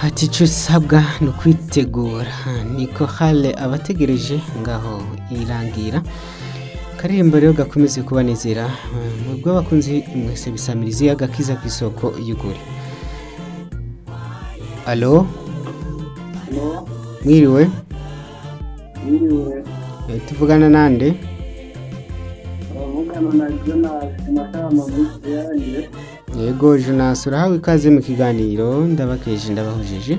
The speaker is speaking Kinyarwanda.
ati icyo usabwa ni ukwitegura niko hale abategereje ngaho irangira karembo rero gakomeze kubanezera mubwo abakunzi mwese bisamiriza iyaga kiza ku isoko y'ugure alo mwiriwe Niwe Eh, tuvugana nande abavugana na Jonas Matama muri yanjye yego jonasi urahawe ikaze mu kiganiro ndabakeje ndabahujeje